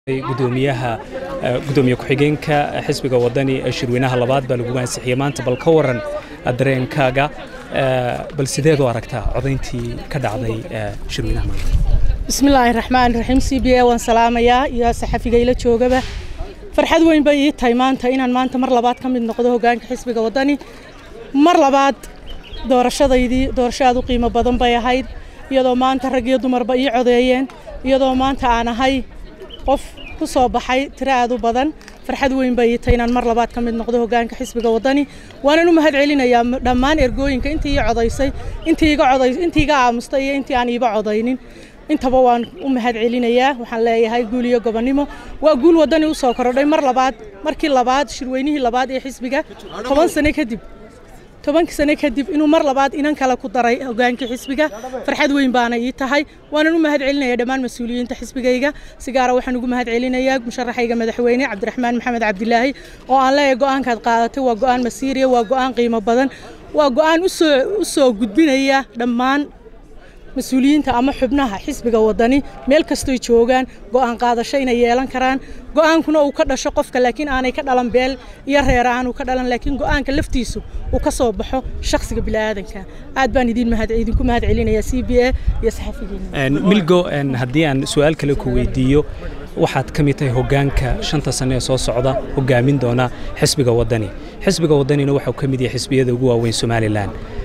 gudoomiyaha gudoomiye ku-xigeenka xisbiga wadani ee shirweynaha labaad baa lagu ansixiyey maanta bal ka waran dareenkaaga bal sideed u aragtaa codayntii ka dhacday shirweynaha maanta bismillaahi raxmaan raxiim c b a waan salaamayaa iyo saxafiga ila joogaba farxad weyn bay ii tahay maanta inaan maanta mar labaad ka mid noqdo hogaanka xisbiga wadani mar labaad doorashadaydii doorasho aad u qiimo badan bay ahayd iyadoo maanta rag iyo dumarba ii codeeyeen iyadoo maanta aan ahay qof ku soo baxay tiro aad u badan farxad weyn bay ii tahay inaan mar labaad ka mid noqdo hogaanka xisbiga wadani waanan u mahad celinayaa dhammaan ergooyinka intii ii codaysay intii iga coday intii iga aamustay iyo intii aan iiba codaynin intaba waan u mahad celinayaa waxaan leeyahay guul iyo gobonnimo waa guul wadani u soo korodhay mar labaad markii labaad shirweynihii labaad ee xisbiga toban sano kadib tobankii sano kadib inuu mar labaad inan kale ku daray hogaankii xisbiga farxad weyn baana ii tahay waanan u mahad celinaya dhammaan mas-uuliyiinta xisbigayga si gaara waxaan ugu mahad celinayaa musharaxayga madaxweyne cabdiraxmaan maxamed cabdilaahi oo aan leeyahay go-aankaad qaadatay waa go-aan masiiriya waa go-aan qiimo badan waa go-aan usoo u soo gudbinaya dhammaan mas-uuliyiinta ama xubnaha xisbiga wadani meel kastoy joogaan go'aan qaadasho inay yeelan karaan go'aankuna uu ka dhasho qofka laakiin aanay ka dhalan beel iyo reer aanu ka dhalan laakiin go'aanka laftiisu uu ka soo baxo shakhsiga bini'aadanka aad baan idin mahad idinku mahad celinayaa c b a iyo saxafigeena milgo haddii aan su-aal kale ku weydiiyo waxaad ka mid tahay hogaanka shanta sane ee soo socda hogaamin doona xisbiga wadani xisbiga wadanina waxau ka mid yahay xisbiyada ugu waaweyn somalilan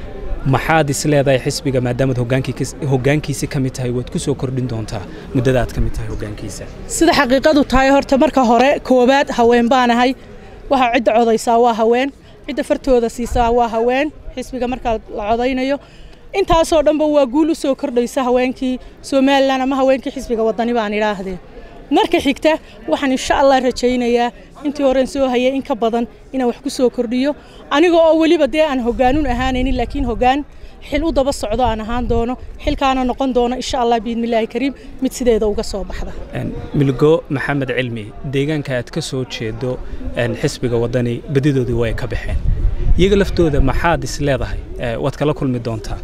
maxaad is leedahay xisbiga maadaamaad hogaankiisi ka mid tahay waad ku soo kordhin doontaa muddada aad ka mid tahay hogaankiisa sida xaqiiqadu tahay horta marka hore koowaad haween baanahay waxaa cidda codaysaa waa haween cidda fartooda siisaa waa haween xisbiga markaa la codaynayo intaasoo dhanba waa guul u soo kordhaysa haweenkii somalilan ama haweenkii xisbiga wadani baan idhaahdee marka xigta waxaan insha allah rajaynayaa intii horen soo hayay in ka badan inaan wax ku soo kordhiyo aniga oo weliba dee aan hogaanun ahaanaynin laakiin hogaan xil u daba socdo aan ahaan doono xilkaana noqon doono insha allah biidnillaahi kariim mid sideeda uga soo baxda milgo maxamed cilmi deegaanka aad ka soo jeedo xisbiga wadani badidoodii way ka baxeen iyaga laftooda maxaad is leedahay waad kala kulmi doontaa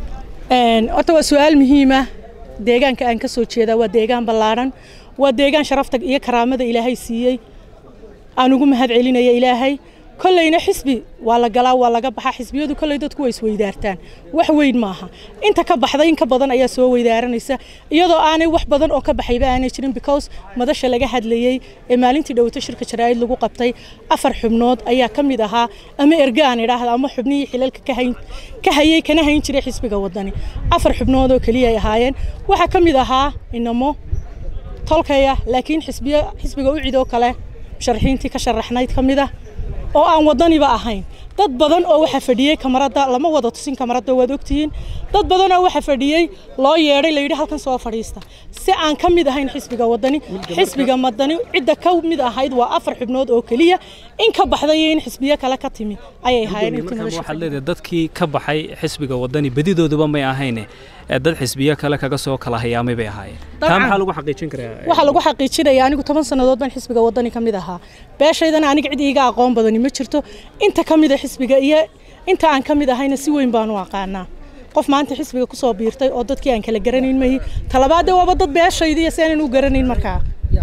horta waa su-aal muhiima deegaanka aan ka soo jeedaa waa deegaan ballaadhan waa deegaan sharafta iyo karaamada ilaahay siiyey aan ugu mahad celinaya ilaahay kollayna xisbi waa la galaa waa laga baxaa xisbiyadu kolley dadku way isweydaartaan wax weyn maaha inta ka baxday in ka badan ayaa soo weydaaranaysa iyadoo aanay wax badan oo ka baxayba aanay jirin because madasha laga hadlayey ee maalintii dhowto shirka jaraa'id lagu qabtay afar xubnood ayaa ka mid ahaa ama erga aan idhaahda ama xubnihii xilalka ka hayey kana hayn jiray xisbiga wadani afar xubnood oo keliya ay ahaayeen waxaa ka mid ahaa inamo tolkaya laakiin xisbiga u cidoo kale musharaxiintii ka sharaxnayd ka mid ah oo aan wadaniba ahayn dad badan oo waxa fadhiyey kamarada lama wada tusin kamarada waad ogtihiin dad badan oo waxa fadhiyey loo yeedhay layidhi halkan soo fadhiista si aan ka mid ahayn xisbiga wadani xisbiga madani cidda ka mid ahayd waa afar xubnood oo keliya in ka baxday in xisbiyo kale ka timi ayay ahaayeen waxaad leedahay dadkii ka baxay xisbiga wadani badidooduba may ahayne dad xisbiyo kale kaga soo kala hayaamay bay ahaayeen taa maxaa lagu xaqiijin karaa waxaa lagu xaqiijinaya anigu toban sannadood baan xisbiga wadani ka mid ahaa beeshaydana aniga cid iiga aqoon badani ma jirto inta ka mid a xisbiga iyo inta aan ka mid ahayna si weyn baan u aqaanaa qof maanta xisbiga ku soo biirtay oo dadkii aan kala garanayn mahi talabaadee waaba dad beeshayda iyo si aanan u garanayn markaa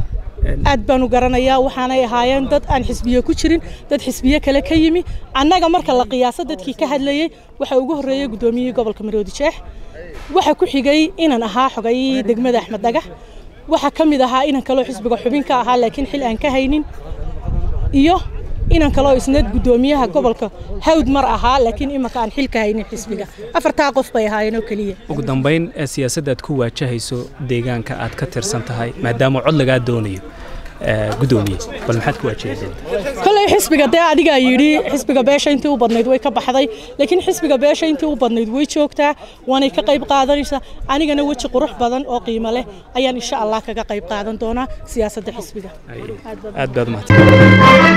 aad baan u garanayaa waxaanay ahaayeen dad aan xisbiyo ku jirin dad xisbiyo kale ka yimi annaga marka la qiyaaso dadkii ka hadlayey waxaa ugu horreeyey guddoomiyihii gobolka maroodi jeex waxa ku xigay inan ahaa xogayihii degmada axmed dhagax waxaa ka mid ahaa inan kaloo xisbiga xubin ka ahaa laakiin xil aan ka haynin iyo inan kaloo isna guddoomiyaha gobolka hawd mar ahaa laakiin imanka aan xil ka haynin xisbiga afartaa qof bay ahaayeen oo keliya ugu dambayn siyaasadda aad ku waajahayso deegaanka aad ka tirsan tahay maadaama cod lagaa doonayo gudoomiye bal maxaad ku waajahaysaa kolley xisbiga dee adigaa yidhi xisbiga beesha intii u badnayd way ka baxday laakiin xisbiga beesha intii u badnayd way joogtaa waanay ka qayb qaadanaysaa anigana weji qurux badan oo qiimo leh ayaan insha allah kaga qayb qaadan doonaa siyaasadda xisbiga aad baad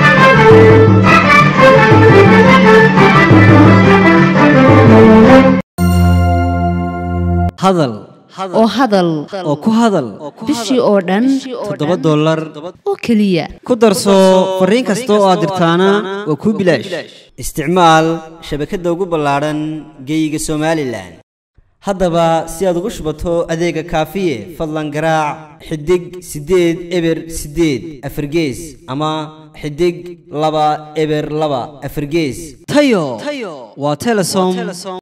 hadal oo hadal oo ku hadal bishii oo dhan toddoba dollar oo keliya ku darso fariin kasta oo aad dirtaana waa kuu bilaash isticmaal shabakadda ugu ballaadhan geeyiga somalilan haddaba si aad ugu shubato adeega kaafiye fadlan garaac xidig siddeed eber siddeed afargees ama xidig laba eber laba afargees tayo waa telesom